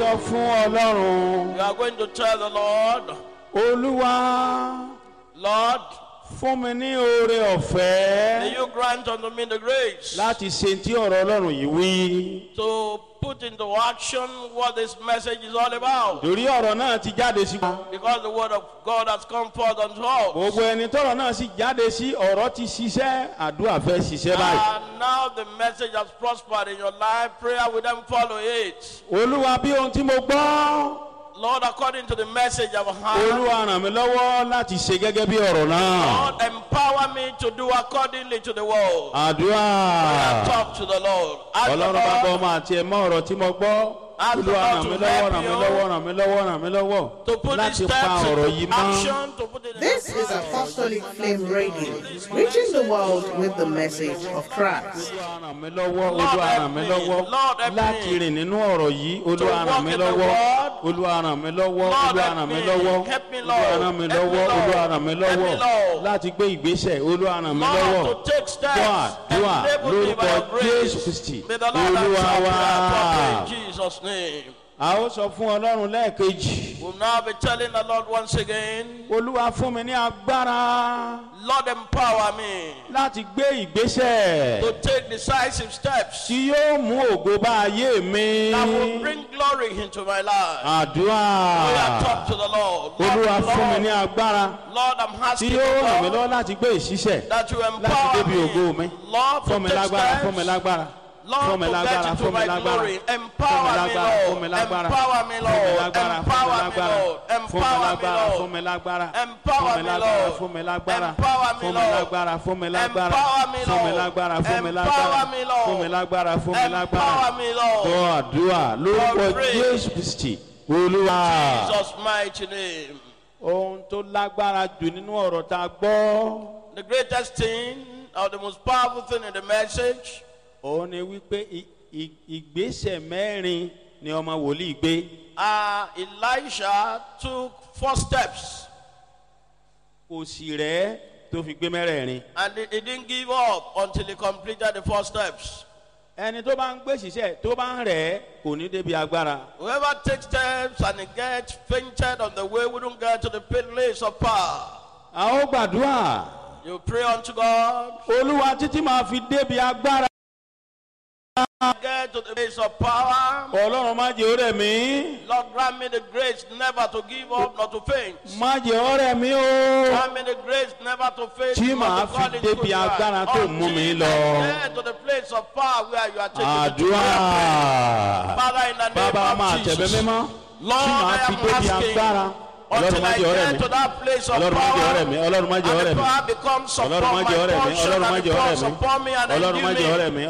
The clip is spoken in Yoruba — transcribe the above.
sọ fún ọlọ́run You are going to tell the Lord, olúwa Lord, fún mi ní oore may ọ̀fẹ́ you grant unto me the grace láti ṣe tí ọ̀rọ̀ ọlọ́run yìí wí. to put into action what this message is all about. torí ọ̀rọ̀ náà ti jáde sí. Because the word of God has come forth unto us. gbogbo ẹni tọ́rọ̀ náà sì jáde sí ọ̀rọ̀ ti ṣiṣẹ́ àdúrà fẹ́ ṣiṣẹ́ báyìí. And now the message has prospered in your life. Prayer will then follow it. olúwa bí ohun tí mo gbọ́ Lord, according to the message I've heard, olúwa ràn mí lọ́wọ́ láti ṣe gẹ́gẹ́ bí ọ̀rọ̀ náà. Lord, empower me to do accordingly to the word. àdúrà Talk to the Lord. Ask the ọlọ́run bá bọ́ Lord ọmọ àti ẹ̀mọ́ ọ̀rọ̀ tí mo gbọ́. Ask the olúwa Lord ràn mí to lọ́wọ́ help ràn mí you lọ́wọ́ ràn mí lọ́wọ́ ràn mí lọ́wọ́ to put these láti pa steps ọ̀rọ̀ yìí into mọ́. action, to put it in This is Apostolic Flame Radio, reaching the world with the message of Christ. olúwa ràn mí lọ́wọ́ olúwa ràn mí lọ́wọ́ Lord, help me. láti rìn nínú ọ̀rọ̀ yìí olúwa To ràn walk mí in the lọ́wọ́ word. olúwa ràn mí lọ́wọ́ Lord, olúwa help ràn mí me. lọ́wọ́ Help me, olúwa Lord. ràn mí Help me, lọ́wọ́ Lord. olúwa ràn mí Help me, lọ́wọ́ Lord. láti gbé ìgbésẹ̀ olúwa ràn mí lọ́wọ́ Lord, to take steps. dùà dùà Enable me by lórúkọ your grace. jésù kristi May the Lord olúwa answer wá. prayer properly in Jesus' name. a ó sọ fún ọlọ́run lẹ́ẹ̀kejì We'll now be telling the Lord once again, olúwa fún mi ní agbára Lord, empower me láti gbé ìgbésẹ̀ to take decisive steps tí yóò mú ògo bá ayé mi that will bring glory into my life. àdúrà We are talk to the Lord. olúwa Lord, fún mi ní Lord, agbára Lord, I'm tí asking yóò ràn mí you, lọ́wọ́ Lord, láti gbé ìṣiṣẹ́ that you láti empower débi ògo mi me, Lord, fún mi to take lágbára fún mi steps. lágbára Lord, fún mi to lágbára get into fún mi my lágbára glory. fún mi Empower me, lágbára fún mi Lord. lágbára Empower me, fún mi Lord. lágbára Empower me, fún Lord. mi Empower me, lágbára Lord. fún mi lágbára Empower fún mi me, lágbára Lord. fún mi lágbára Empower me, fún mi Lord. lágbára fún mi lágbára Empower me, fún mi Lord. lágbára fún mi Empower lágbára me, Lord. fún mi lágbára fún mi lágbára Empower me, Lord. gbọ́ àdúrà lórúkọ God pray. jésù kristi olúwa Jesus' mighty name. ohun tó lágbára jù nínú ọ̀rọ̀ tá a gbọ́. The greatest thing or the most powerful thing in the message òun ni wípé i- i- ìgbésẹ̀ mẹ́rin ni ọmọ wòlíì gbé uh, Elisha took four steps kò sì rẹ́ tó fi gbé mẹ́rẹ̀ẹ̀rin. and he, he didn't give up until he completed the four steps. ẹni tó bá ń gbé ṣiṣẹ́ tó bá ń rẹ̀ kò ní débi agbára. Whoever takes steps and he gets fainted on the way wouldn't get to the place of power. a ó gbàdúrà You pray unto God, olúwa títí máa fi débi agbára. get to the place of power. ọlọ́run má jẹ́ ọ̀rẹ́ mi Lord, grant me the grace never to give up, not to faint. má jẹ́ ọ̀rẹ́ mi o. Grant me the grace never to faint, Tí not màá to fall fi into débi good agbára tó mú mi Until lọ. I get to the place of power where you are taking me to. àdúrà Father, in the name bàbá máa of tẹ̀bẹ́ Jesus. mímọ́ Lord, tí màá I fi am débi asking agbára. ọlọ́run until má I jẹ́ ọ̀rẹ́ get mi. to that place of ọlọ́run má jẹ́ ọ̀rẹ́ power. mi ọlọ́run má jẹ́ And ọ̀rẹ́ the mi power becomes upon ọlọ́run má my jẹ́ ọ̀rẹ́ mi portion ọlọ́run má and jẹ́ it ọ̀rẹ́ falls mi upon me and ọlọ́run má endue jẹ́ ọ̀rẹ́ me. mi